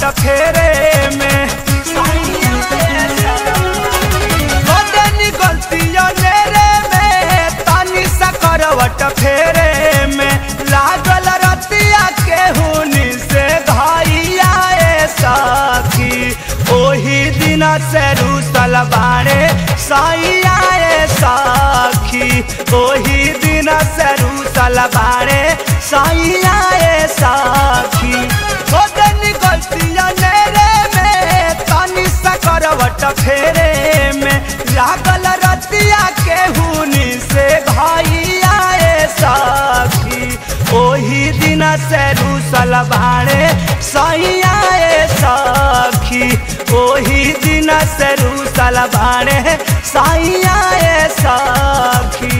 करवट फेरे में कदेनी गलतिया मेरे में तानी सा करवट फेरे में लागल रतिया के हुनी से धाइया ए सखी ओही दिन से रूसल बाड़े साइया ए सखी ओही दिन से रूसल बाड़े साइया ए सखी कदेनी गलतिया मेरे में तानी सा करवट फेरे में लागल रतिया के हुनी से घाइया ए सखी ओही दिन से रूसल बाड़े सैया ए सखी ओही दिन से रूसल बाड़े सैया ए सखी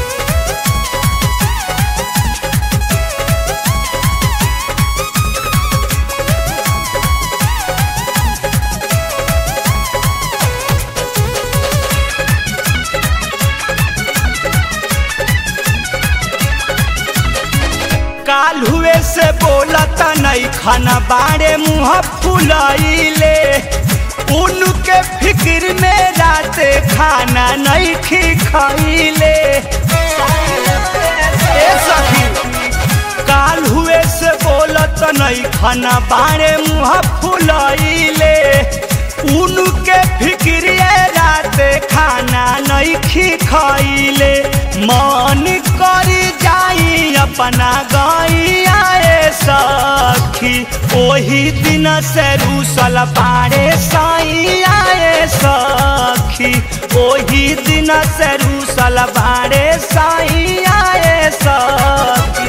काल हुए से बोलत नहीं खाना बाड़े मुँह फुलाइले उनके फिक्र में राते खाना नहीं खी खाइले ए सखी काल हुए से बोलत नहीं खाना बाड़े मुँह फुलाइले उनके फिक्र राते खाना नहीं खी खाइले मन करी जाई अपना गैया ए सखी ओही दिन से रूसल पाड़े साइया ए सखी ओही दिन से रूसल पाड़े साइया ए सखी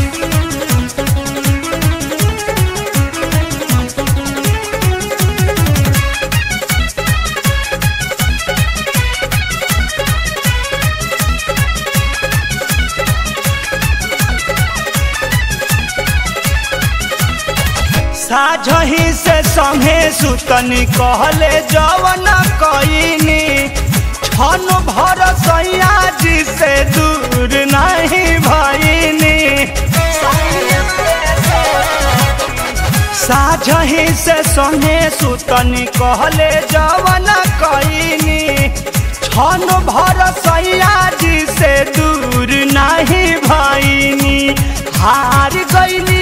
साझही से संगे सुतनी कहले जवन कईनी छन भर सैया जी से दूर नहीं भईनी साझही से संगे सुतनी कहले जवन कईनी छन भर सैया जी से दूर नहीं भईनी हार गईनी